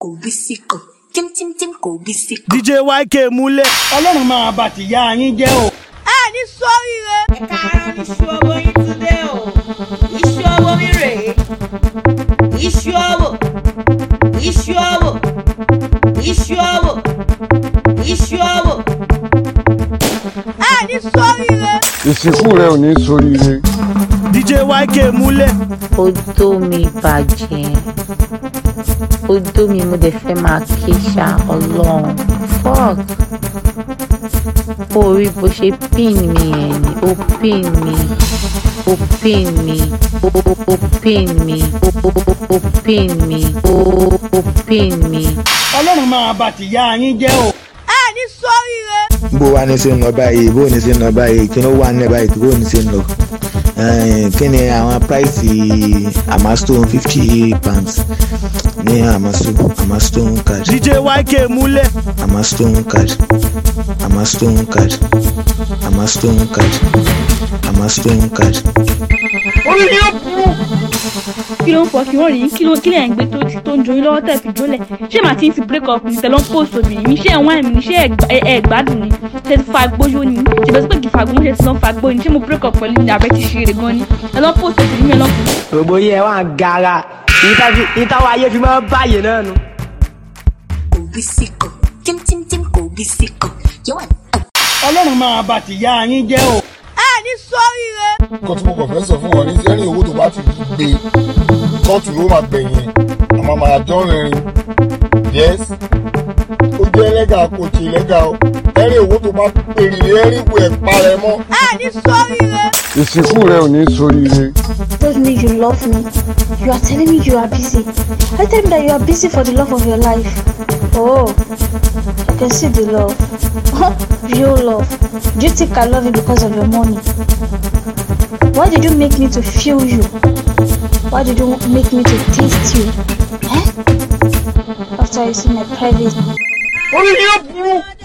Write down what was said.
kò bí síkò tímtímtím kò bí síkò. dj yk múlẹ̀. ọlọ́run máa bá tìyá yín jẹ́ o. ẹ ní sóríire. ẹ káàárọ̀ iṣu ọwọ́ yín ti dé o iṣu ọwọ́ mi rèé iṣu ọwọ́ iṣu ọwọ́ iṣu ọwọ́ iṣu ọwọ́. ẹ ní sóríire. ìsìnkú rẹ ò ní soríire. dj yk múlẹ̀. odó mi bàjẹ́ odó mi mo dẹ̀ fẹ́ máa ké ṣá ọlọ́run fuck orí bó ṣe pin mi ẹ̀ ni ó pin mi ó pin mi ó ó pin mi ó ó pin mi ó ó pin mi. ọlọ́run máa bá tìyá yín jẹ́ o. ẹ ní sóríire. bó wa ní sí ń lọ báyìí bó ní sí ń lọ báyìí kí ló wà nílẹ̀ báyìí bó ní sí ń lọ Eh, kí ni àwọn price amastone fifty pounds ní amasto amastone card dj yk múlẹ̀. amastone card amastone card amastone card amastone card. kí ló ń fọ kí wọ́n rí kí ló kí lẹ̀ ń gbé tó tó ń joyún lọ́wọ́ tẹ̀ fi jólẹ̀ ṣé màá ti ń fi break up ní tẹ̀lọ́ ń post obìnrin mi ṣé ẹ̀ wáìn mi ni ṣé ẹ̀ gbá- ẹ̀ ẹ̀ gbádùn ni ṣe ti fa gbóyó ni ṣe bẹ́ẹ̀ sọ pé kì í fa gbóyó ṣe ti lọ́ fa gbóyó ni ṣé mo break up pẹ̀lú ní abẹ́ ti ṣe eré gan ni ẹ̀ lọ́ post obìnrin mi ẹ̀ lọ́ gbogbo yẹn wà ń gara ìtawọ ayé fi máa ń báyìí náà nu. kò bí síkò tímtímtím kò bí síkò yẹ́wà ọlọ́run máa bá tìyá yín jẹ́ o. ẹ ní sóríire. nǹkan tí mo kàn fẹ́ sọ fún wọn ní sẹ́rìn owó tó bá ti gbé kóòtù ló máa gbẹ̀yìn àmọ́ máa dánrin yes ó jẹ́ ẹlẹ́gà kò tí ẹlẹ́gà o ẹ̀rìn owó tó bá pèrè ẹ̀rìn ìwé ẹ̀ parẹ́ mọ́. ẹ ní sóríire. ìsìnkú rẹ ò ní soríire. told me you love me. You are telling me you are busy. I tell me that you are busy for the love of your life. Oh, I can see the love. Real love. Do you think I love you because of your money? Why did you make me to feel you? Why did you make me to taste you? Eh? After you see my private orí yóò burú.